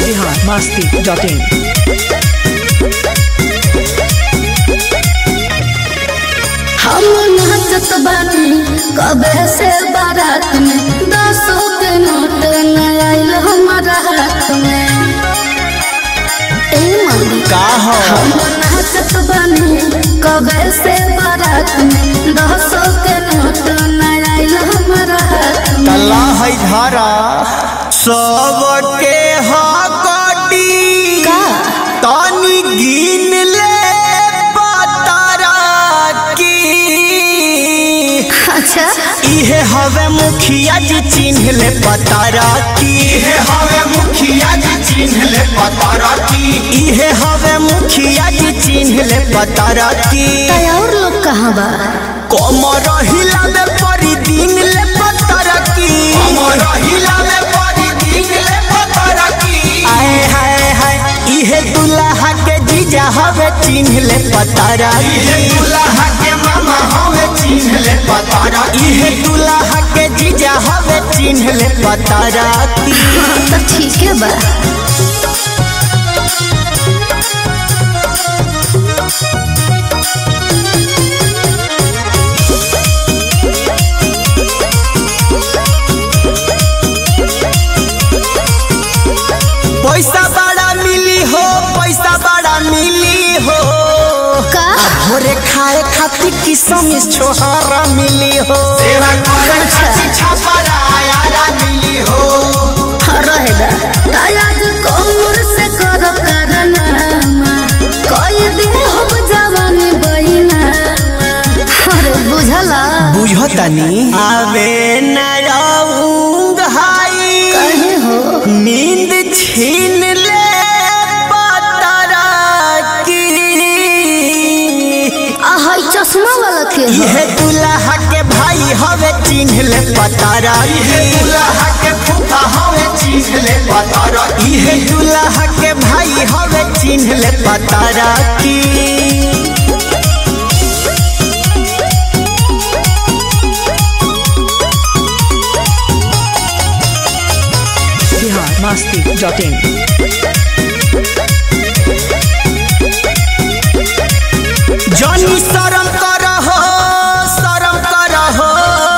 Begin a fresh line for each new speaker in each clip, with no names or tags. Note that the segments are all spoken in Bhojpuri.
बिहार मस्ती डॉट इन
हम नाचत बानी कबे से बारात में दसों के नोट न आइल हमारा हाथ में ए मम्मी
का हो
हम नाचत बानी कबे से बारात में दसों के नोट न आइल हमारा हाथ में
तला है धारा सबके हकटी
का?
तानी गिन ले बतारा की
अच्छा
इहे हवे मुखिया जी चिन्ह ले पतारा की इहे हवे मुखिया जी चिन्ह ले पतारा की इहे हवे मुखिया जी चिन्ह ले पतारा की
तय और लोग कहाँ बा
कमर हिलावे परी दिन ले पतारा की कमर हिलावे परी दिन ले पतारा की आए हाय हाय इहे दुल्हा के जीजा हवे चिन्ह ले पतारा इहे दुल्हा के मामा हवे चिन्ह ले पतारा इहे दुल्हा के जीजा हवे चिन्ह ले पतारा की
तो ठीक है बा
पैसा बड़ा मिली हो पैसा बड़ा मिली हो
का
भोरे खाए खातिर किसम छोहारा मिली हो सेवा करे खातिर छापरा आयारा मिली हो
रहेगा तायाज कमर से करो करनामा कोई दिन हम जवानी बहिना अरे बुझला
बुझतनी आवे न राउंग हाई
कहे हो
नींद छीन ले पतरा की
आहाई चश्मा वाला के हो
इहे दुल्हा के भाई हवे चिन्ह ले पतारा इहे दुल्हा के फूफा हवे चिन्ह ले पतारा इहे दुल्हा के भाई हवे चिन्ह ले पतारा की
बिहार मस्ती डॉट इन
जनी शरम करहो शरम करहो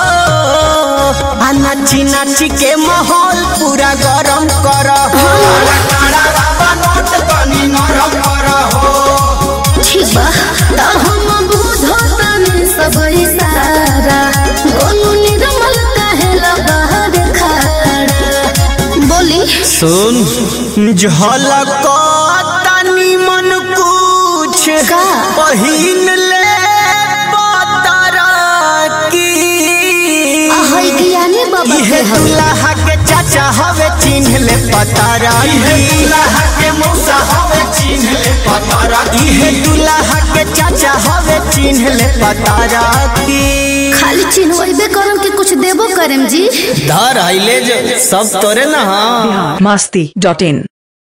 आ नाची नाची के माहौल पूरा गरम करहो नोट तनी नरम करहो
ठीक बा तब हम बुझतानी सब इशारा गोलू निर्मल कहे लगा खड़ा बोली
सुन झलक तनी मन कुछ
का?
पहिन ले पतरा की
आहाई ज्ञानी बाबा
इहे
के हवे
दुल्हा के चाचा हवे चिन्ह ले पतारा इहे दुल्हा के मौसा हवे चिन्ह ले पतारा इहे दुल्हा के चाचा हवे चिन्ह ले पतारा की
खाली चिन्हबे करम कि कुछ देबो करम जी
धर आइले जो सब तोरे ना हाँ
बिहार मस्ती डॉट इन